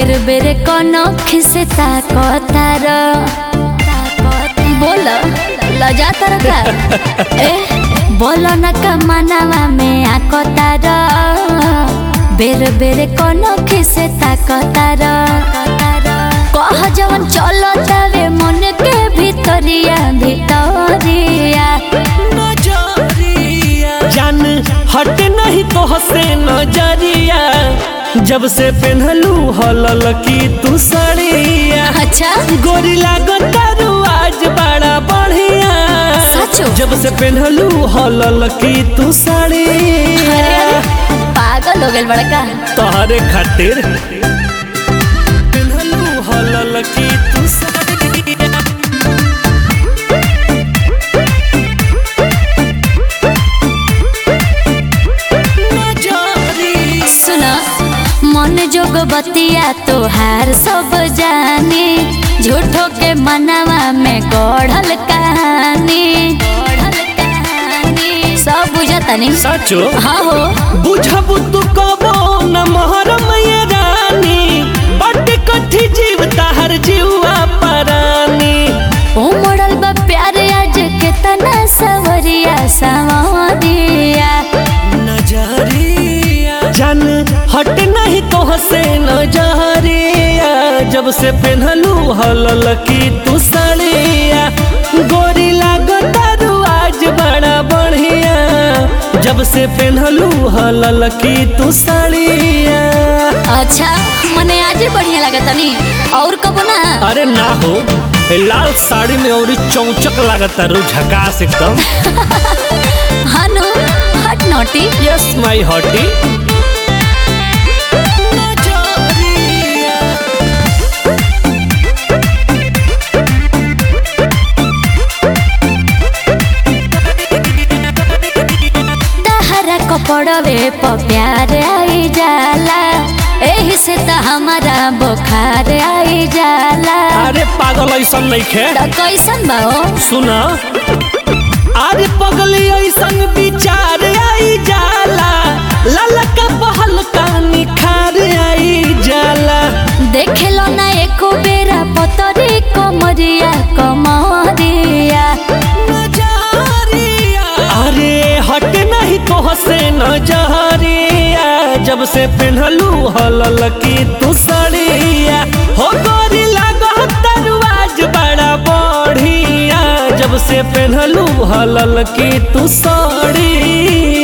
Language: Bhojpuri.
बेर बेर कोनो खिसता कतार बोल लजा तर का ए बोल न कमनवा में आकतार बेर बेर कोनो खिसता कतार कह जवन चलो जावे मन के भितरिया भितरिया जान हट नहीं तो हसे नजरिया जब से पहनलू हलल की तू सड़िया अच्छा गोरी लागत आज बड़ा बढ़िया सचो? जब से पहनलू हलल की तू अरे सड़िया अरे पागल हो गए बड़का तोहरे खातिर पहनलू हलल की तू सड़िया नजरिया सुन मन जोग बतिया तोहार सब जानी झूठो के मनवा में गढ़ल कहानी गढ़ल कहानी सब बुझता नहीं सचो हाँ हो बुझबू तू कबो न महरम ये रानी बट कथी जीव ताहर जीवा परानी उमड़ल बा प्यार आज केतना सवरिया सवरिया नजरिया जान हट नहीं तो हसे नजरिया जब से पहनलू हलल की तू सड़िया गोरी लागत आज बड़ा बढ़िया जब से पहनलू हलल की तू सड़िया अच्छा मने आज बढ़िया लगता नहीं और कबो ना अरे ना हो ए लाल साड़ी में और चौचक लागता रू झकास एकदम हनु हट नोटी यस माय हॉटी दहरा कपड़वे प प्यार आई जाला एही से त हमारा बुखार आई जाला अरे पागल ऐसा नहीं खे त कैसन बा हो सुना अरे पगली ऐसन विचार आई जाला ललका पहल का निखार आई जाला देखेलो ना एको बेरा पतरी कमरिया कमरिया अरे हट नहीं तो हसे नजरिया जब से पहनलू हलल की तू सड़िया हो गोरी लागत दरवाज बड़ा बढ़िया जब से पहनलू हलल की तू सड़िया